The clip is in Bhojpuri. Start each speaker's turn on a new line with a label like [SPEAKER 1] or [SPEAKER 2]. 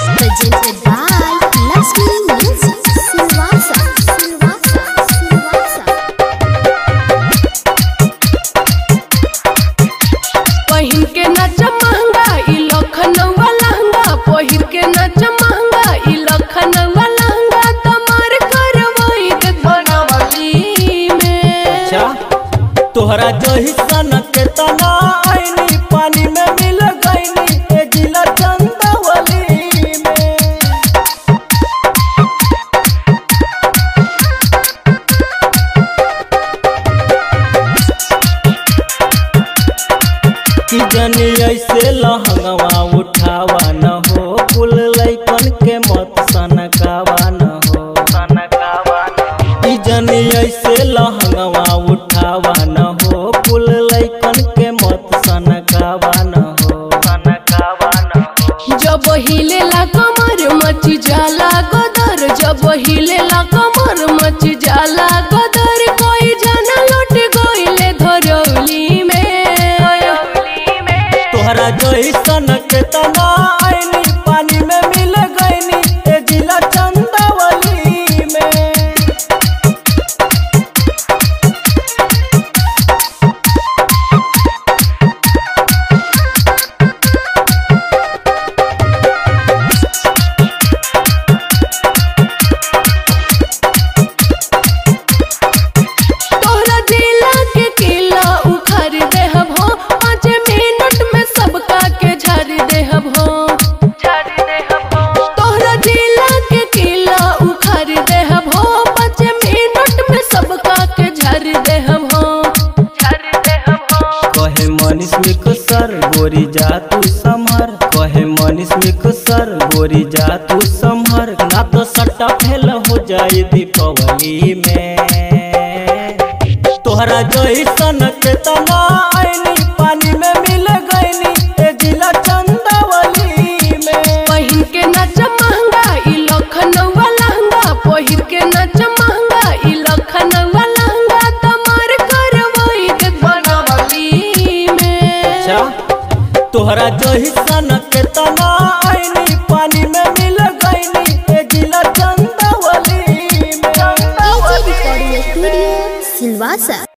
[SPEAKER 1] Presented by Lakshmi Music. Silvassa, Silvassa, Silvassa.
[SPEAKER 2] पहिर के नाच महंगा ई लखनऊ लहंगा पहिर के नाच महंगा ई लखनऊ लहंगा तमार करवई दे बनवली में
[SPEAKER 3] अच्छा तोहरा जही सन के तना आईनी पानी में मिल गईनी ए जिला चंदवली में कि जनी ऐसे लहंगवा उठावा न हो कुल लैकन के मत सनकावा न हो सनकावा न जनी ऐसे लहंगवा उठावा न हो कुल लैकन के मत सनकावा न हो सनकावा न हो
[SPEAKER 2] जब हिलेला कमर मच जाला गदर जब हिलेला कमर मच जाला गदर कोई जाना लौट गइले धरौली में
[SPEAKER 3] तोहरा जैसन के तना आईनी पानी में मिल गईनी ए जिला चंदवली में
[SPEAKER 2] तोहरा जिला के किला उखाड़ देहब हो पाँच मिनट में सबका के झाड़ देहब हो तोहरा जिला के किला उखाड़ देहब हो पाँच मिनट में सबका के झाड़ देहब हो
[SPEAKER 3] कहे मनीष मिक सर गोरी जा तू समहर कहे मनीष मिक सर गोरी जा तू समहर ना तो सट्टा फेल हो जाए दीपावली में तोहरा जैसन के तना आईनी पानी में मिल गईनी ए जिला चंदवली में
[SPEAKER 2] पहिर के नाच महंगा ई लखनऊ लहंगा पहिर के नाच महंगा ई लखनऊ लहंगा तमार करवई दे बनवली में
[SPEAKER 3] अच्छा तोहरा जैसन के तना आईनी पानी में मिल गईनी ए जिला चंदवली में
[SPEAKER 1] AG Recording Studio, Silvassa.